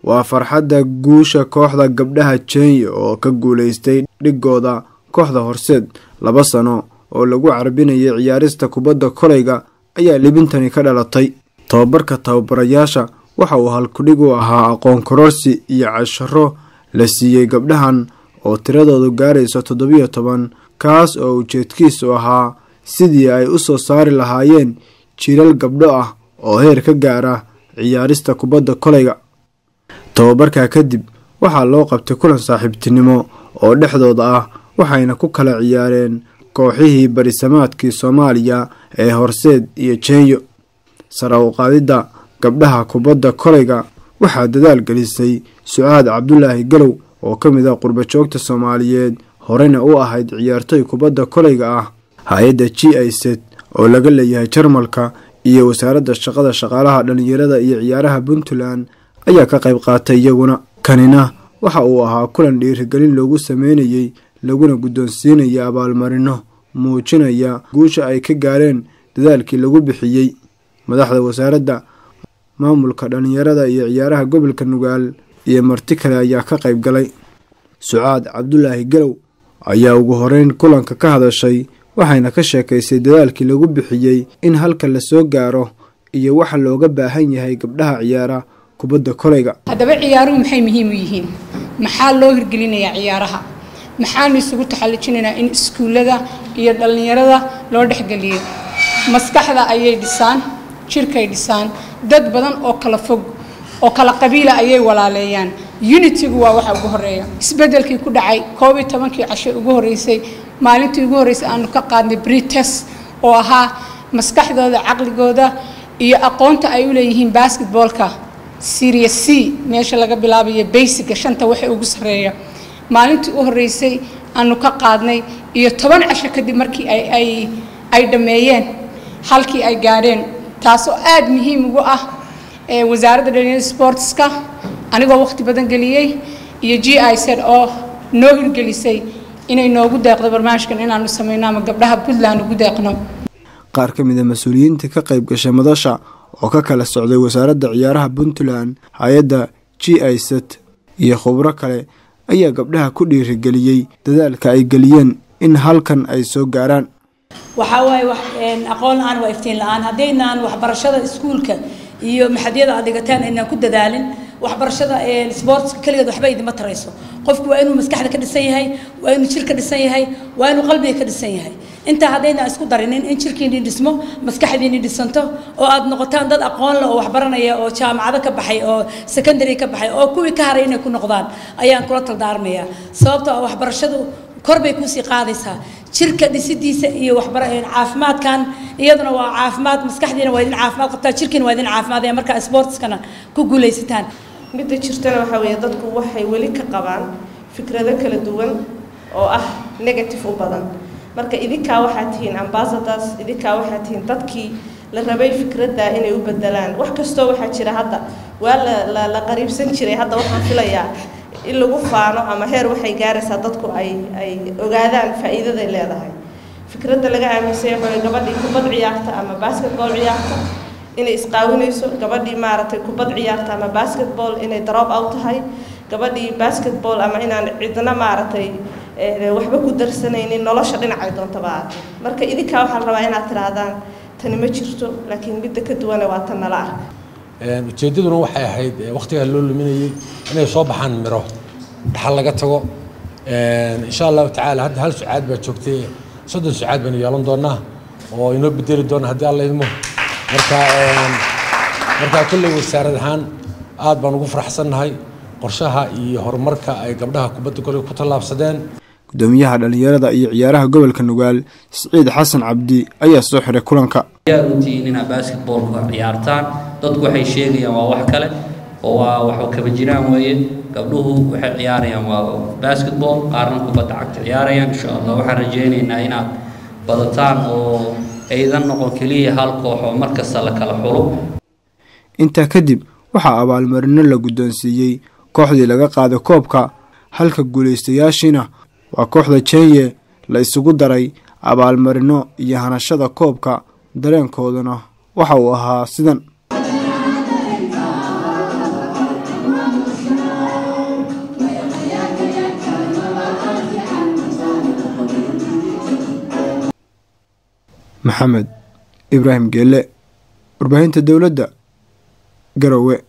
waa farxadda guusha kooxda gabdhaha jenya oo ka guulaystay dhigooda kooxda horseed laba sano oo lagu carbinayay ciyaarista kubadda kolayga ayaa libintani ka dhalatay tababarka tababarayaasha waxa uu halkudhig u ahaa aqoon kororsi iyo casharo la siiyey gabdhahan oo tiradoodu gaarayso toddobiyo toban kaas oo ujeedkiisu ahaa sidii ay u soo saari lahaayeen jiilal gabdho ah oo heer ka gaara ciyaarista kubadda kolayga tababarkaa kadib waxaa loo qabtay kulan saaxiibtinimo oo dhexdooda ah waxayna ku kala ciyaareen kooxihii barisamaadkii soomaaliya ee horseed iyo jenyo sara u qaadidda gabdhaha kubadda kolayga waxaa dadaal gelisay sucaad cabdulaahi galow oo ka mid ah qurbajoogta soomaaliyeed horena u ahayd ciyaartoy kubadda kolayga ah hay-adda g iset oo laga leeyahay jarmalka iyo wasaaradda shaqada shaqaalaha dhallinyarada iyo ciyaaraha puntland ayaa ka qayb qaatay iyaguna kanina waxa uu ahaa kulan dhiirigelin loogu sameynayey laguna guddoonsiinaya abaalmarino muujinaya guusha ay ka gaareen dadaalkii lagu bixiyey madaxda wasaaradda maamulka dhallinyarada iyo ciyaaraha gobolka nugaal iyo marti kale ayaa ka qayb galay sucaad cabdulaahi galow ayaa ugu horeyn kulanka ka hadashay waxayna ka sheekaysay dadaalkii lagu bixiyey in halka la soo gaaro iyo waxa looga baahan yahay gabdhaha ciyaara kubadda kolayga haddaba ciyaaruhu maxay muhiim u yihiin maxaa loo hirgelinayaa ciyaaraha maxaanu isugu taxallujinaynaa in iskuullada iyo dhallinyarada loo dhexgeliyo maskaxda ayay dhisaan jirkay dhisaan dad badan oo kala fog oo kala qabiila ayay walaaleeyaan unitigu waa waxa ugu horeeya isbedelkii ku dhacay koob iyo tobankii casho ugu horeysay maalintii ugu horreysay aanu ka qaadnay brites oo ahaa maskaxdooda caqligooda iyo aqoonta ay u leeyihiin basketboolka syria c meesha laga bilaabayo baysiga shanta waxa ugu sarreeya maalintii u horreysay aanu ka qaadnay iyo toban casho kadib markii ay ay dhammeeyeen halkii ay gaadheen taasoo aada muhiim ugu ah wasaaradda dhalinyarada sportska anigoo waqti badan geliyey iyo g i z oo noo hirgelisay inay noogu deeqdo barnaamijkan inaanu sameyno ama gabdhaha puntland ugu deeqno qaar ka mid a mas-uuliyiinta ka qayb gashay madasha oo ka kala socday wasaaradda ciyaaraha puntland hay-adda g i z iyo khubro kale ayaa gabdhaha ku dhiirigeliyey dadaalka ay geliyeen in halkan ay soo gaaraan waxaa waaye aqoon la-aan waa iftiin la-aan haddaynaan waxbarashada iskuulka iyo maxadyada aad dhigataan aynaan ku dadaalin waxbarashada sportska keligeed waxba idima tarayso qofku waa inuu maskaxda ka dhisan yahay waa inuu jir ka dhisan yahay waa inuu qalbiga ka dhisan yahay intaa haddaynaan isku darinin in jirkiinii dhismo maskaxdiinii dhisanto oo aad noqotaan dad aqoon leh oo waxbaranaya oo jaamacado ka baxay oo secondary ka baxay oo kuwii ka haray inay ku noqdaan ayaan kula taldaarmayaa sababtoo ah waxbarashadu kor bay kusii qaadaysaa jirka dhisidiisa iyo caafimaadkan iyaduna waa caafimaad maskaxdiina waa idin caafimaad qabtaa jirkiina waa idin caafimaadaya markaa sportskana ku guulaysataan midda jirtana waxaa weeye dadku waxay weli ka qabaan fikrado kala duwan oo ah negative u badan marka idinkaa waxaa tihiin ambassadors idinkaa waxaa tihiin dadkii la rabay fikradda inay u bedelaan wax kastoo waxaa jira hadda waa la la qariibsan jiray hadda waxaan filayaa in lagu faano ama heer waxay gaaraysaa dadku ay ay ogaadaan faa'iidaday leedahay fikradda laga aaminsan yahay gabadhii kubad ciyaarta ama basketball ciyaarta inay isqaawinayso gabadhii maaragtay kubad ciyaarta ama basketball inay drop out tahay gabadhii basketball ama inaan cidna maaragtay waxba ku darsanaynin nolosha dhinacay doontaba aatay marka idinkaa waxaa la rabaa inaad tidhaahdaan tani ma jirto laakiin midda ka duwana waa tan nala arka ujeeddaduna waxay ahayd wakhtigaa loo luminayey inay soo baxaan miro dhaxal laga tago insha allahu tacaala hadda hal sucaad baa joogtay soddon sucaad baynu yeelan doonaa oo inoo bedeli doona haddii alla idmo marka markaa kolley wasaarad ahaan aad baan ugu faraxsannahay qorshaha iyo horumarka ay gabdhaha kubadda kolley ku tallaabsadeen gudoomiyaha dhallinyarada iyo ciyaaraha gobolka nugaal siciid xasan cabdi ayaa soo xiray kulanka ayaa runtihiin inaad basketballka ciyaartaan dadku waxay sheegayaan waa wax kale oo waa wax kaba jiraan weeye gabdhuhu waxay ciyaarayaan waa basketball qaarna kubadda cagta ciyaarayaan insha allah waxaan rajaynaynaa inaad badataan oo aydan noqon keliya hal koox oo markasta la kala xulo intaa kadib waxaa abaalmarino la guddoonsiiyey kooxdii laga qaaday koobka halka guulaystayaashiina waa kooxda jenye la isugu daray abaalmarino iyo hanashada koobka dareenkooduna waxa uu ahaa sidan maxamed ibraahim geele warbaahinta dowladda garowe